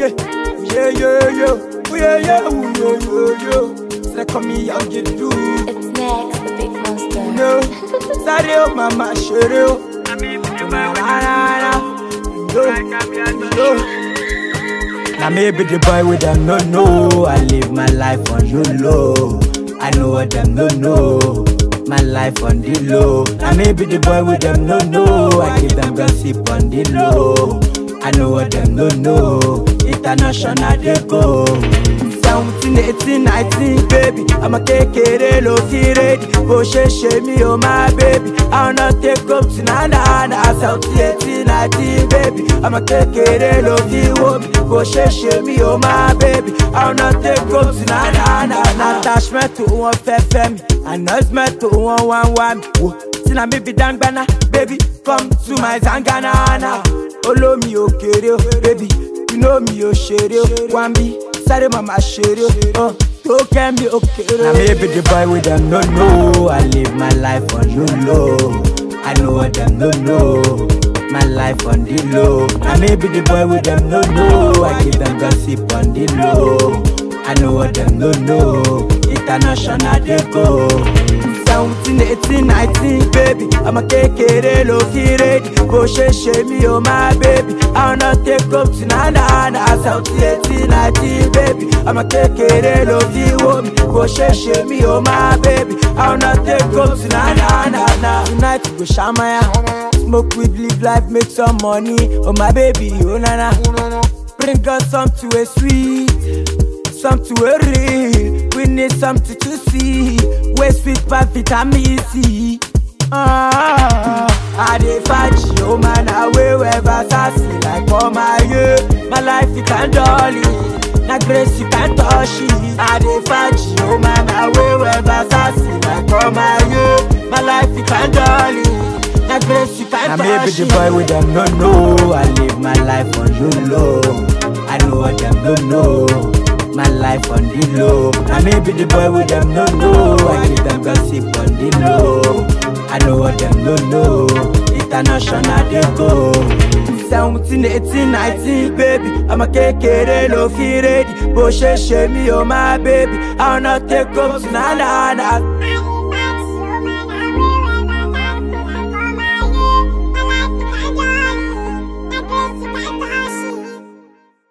yeah, yeah, yeah, yeah, Ooh, yeah, yeah, ooh, yeah, yeah, yeah. So they call me how you do, It's next, the big monster. no. Sorry, oh, mama, sure, oh. Na, na, na, yo, yo. Now maybe the boy with them no know. I live my life on the low. I know what them no know. My life on the low. Now maybe the boy with them no know. I give them gossip on the low. I know what them no know. International they go. 17, 18, 19, baby. I'm a kékeré ló fi ready. Bó ṣe ṣe mí o my baby. I wanna take up to na na na. 17, 18, 19, baby. I'm a kékeré ló fi wò mí. Bó ṣe ṣe mí o my baby. I wanna take up to na na na na. Attachment to wọn fẹ́ fẹ́ mi. Announcement to wọn wá wá mi. Wò tí na mi fi dangbana. Baby come to my zanganana. Olómi òkèrè o, baby. You know me o ṣeré o. Wá mi sáré màmá ṣeré o. Tó kẹ́ mi òkèrè. Na maybe the boy wey dem no know. I live my life on the low. I know what dem no know. My life on the low. Na maybe the boy wey dem no know. I give them gossip on the low. I know what dem no know. International dey go. 17, 18, 19, baby. I'm a kékeré ló fi ready. Bó ṣe ṣe mí o my baby. I wanna take up to na na na. 17, 18, 19, baby. I'm a kékeré ló fi wò mí. Bó ṣe ṣe mí o my baby. I wanna take up to na na na na. Tonight we go ṣamaya. Smoke weed, live life, make some money. Oh my baby, oh na na. Bring us some to a sweet. Something we real, we need something to see. We sweet by vitamin C. Ah, I dey fight you, man. I will ever sassy like all my yeah. My life you can dolly, na grace you can touch it. I dey fight you, man. I will ever sassy like all my yeah. My life you can dolly, na grace you can touch it. maybe the boy with them no know. I live my life on the low. I know what them don't know. My life on the low. Now maybe the boy with them no know. I give them gossip on the low. I know what them no know. International they go. 17, 18, 19, baby. I'm a kékeré ló fi ready. Bó ṣe ṣe mí o my baby. I wanna take up to na na na.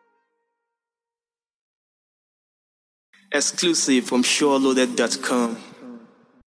Exclusive from SureLoaded.com.